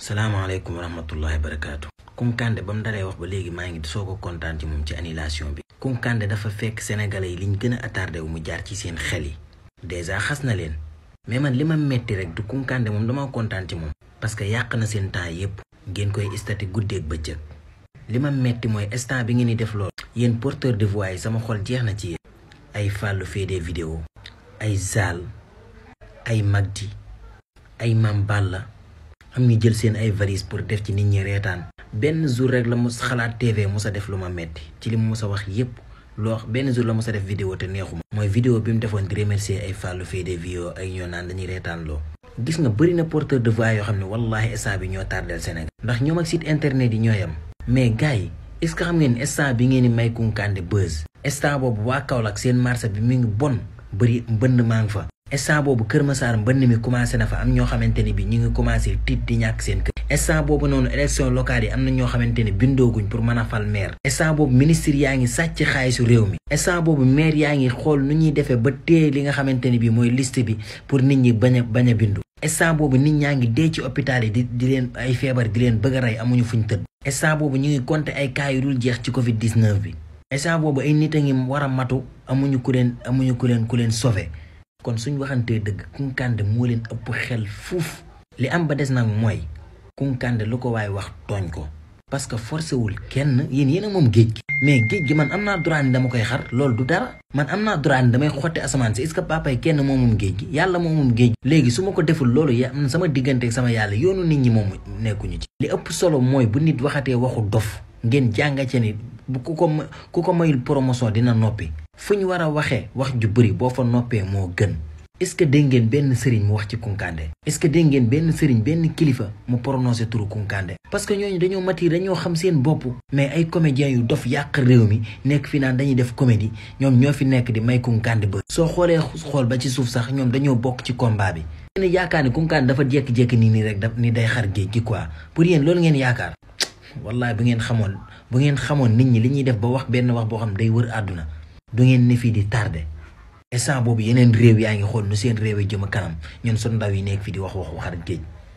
salaamaaleykum wa rahmatullahi wa barakaatu. Kounkandé ba mu dalee wax ba léegi maa ngi soo ko kontaan ci moom ci annulation bi. Kounkandé dafa fekk sénégalais yi liñ gën a attardé wu mu jaar ci seen xel yi. dèjà xas na leen. mais man li ma metti rek du Kounkandé moom dama kontaan ci moom. parce que yàq na seen temps yépp ngeen koy istati guddeeg bëccëg. li ma metti mooy instant bi ngeen di def lool. yéen porteur de voix yi sama xol jeex na ci yéen. ay Fallou fait des vidéos ay Zal ay Magdi ay Mam Balla am ñu jël seen ay valise pour def ci nit ñi reetaan benn jour rek la mos xalaat TV mos a def lu ma metti ci li mu mos a wax yépp loo wax benn jour la mos a def vidéo te neexuma mooy vidéo bi mu defoon di remercier ay Fallou fait des vidéos ay ñoo naan dañuy reetaan loo gis nga bëri na porteur de voix yoo xam ne wallahi instant bi ñoo tardel Sénégal ndax ñoom ak site internet yi ñoo yam mais gars yi est-ce que xam ngeen instant bi ngeen di may Kounkandé buzz instant boobu waa Kaolack seen marché bi mi ngi bon bëri mbënd maa ngi fa instant boobu Kër Massar mbënd mi commencé na fa am ñoo xamante ne bi ñu ngi commencé tiit di ñàkk seen kër instant boobu noonu élection locale yi am na ñoo xamante ne bindooguñ pour mën a fal maire instant boobu ministre yaa ngi sàcc xaalisu réew mi instant boobu maire yaa ngi xool nu ñuy defee ba téye li nga xamante ne bi mooy liste bi pour nit ñi bañ a bañ a bindu instant boobu nit ñaa ngi dee ci hôpital yi di di leen ay feebar di leen bëgg a rey amuñu fuñ tëdd instant boobu ñu ngi compter ay cas yu dul jeex ci covid 19 bi instant boobu ay nit a ngi war a matu amuñu ku leen amuñu ku leen ku leen sauver kon suñ waxantee dëgg Kounkandé moo leen ëpp xel fuuf li am ba des nag mooy Kounkandé lu ko waaye wax tooñ ko parce que forcé wul kenn yéen yéen a moom géej gi mais géej gi man am naa droit ni dama koy xar loolu du dara man am naa droit ni damay xotti asamaan si est-ce que papay kenn moo moom géej gi yàlla moo moom géej gi léegi su ma ko deful loolu ya man sama diggante ak sama yàlla yoonu nit ñi moom nekkuñu ci li ëpp solo mooy bu nit waxatee waxu dof ngeen jànga ci ni bu ku ko ku ko mayul promotion dina noppi fu ñu war a waxee wax ju bëri boo fa noppee moo gën est-ce que dégg ngeen benn sëriñ mu wax ci Kounkandé est-ce que dégg ngeen benn sëriñ benn kilifa mu prononcé turu Kounkandé parce que ñooñu dañoo mati dañoo xam seen bopp mais ay comédiens yu dof yàq réew mi nekk fi naan dañuy def comédie ñoom ñoo fi nekk di may Kounkandé ba soo xoolee xool ba ci suuf sax ñoom dañoo bokk ci combat bi ngeen yaakaar ni Kounkandé dafa jékki-jékki nii nii rek daf ni day xar géej gi quoi pour yéen loolu ngeen yaakaar wallahi bu ngeen xamoon bu ngeen xamoon nit ñi li ñuy def ba wax benn wax boo xam day wër àdduna du ngeen ne fii di tardé instant boobu yeneen réew yaa ngi xool nu seen réew yi jëm kanam ñun sunu ndaw yi nekk fi di wax wax waxar géej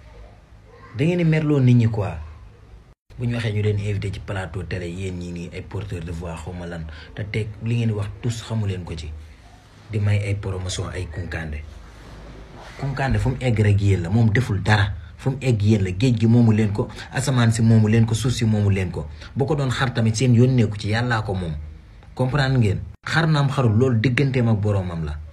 da ngeen di merloo nit ñi quoi bu ñu waxee ñu leen invité ci plateau télé yéen ñi nii ay porteur de voix xaw ma lan te teg li ngeen di wax tous xamu leen ko ci di may ay promotion ay Kounkandé Kounkandé fu mu egg rek yéen la moom deful dara fu mu egg yéen la géej gi moomu leen ko asamaan si moomu leen ko suuf si moomu leen ko boo ko doon xar tamit seen yónneeku ci yàllaa ko moom comprendre ngeen xar naam xarul loolu digganteem ak boroomam la